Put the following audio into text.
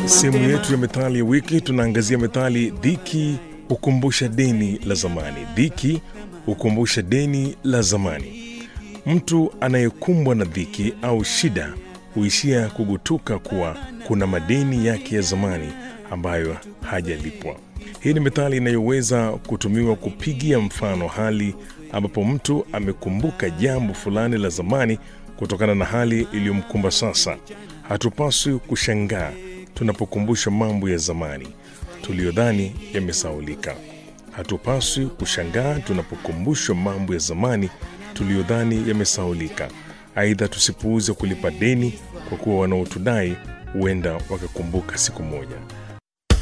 Sehemu yetu ya methali ya wiki tunaangazia methali dhiki hukumbusha deni la zamani. Dhiki hukumbusha deni la zamani. Mtu anayekumbwa na dhiki au shida huishia kugutuka kuwa kuna madeni yake ya zamani ambayo hajalipwa. Hii ni methali inayoweza kutumiwa kupigia mfano hali ambapo mtu amekumbuka jambo fulani la zamani kutokana na hali iliyomkumba sasa. Hatupaswi kushangaa tunapokumbushwa mambo ya zamani tuliyodhani yamesaulika. Hatupaswi kushangaa tunapokumbushwa mambo ya zamani tuliyodhani yamesaulika. Aidha, tusipuuze kulipa deni kwa kuwa wanaotudai huenda wakakumbuka siku moja.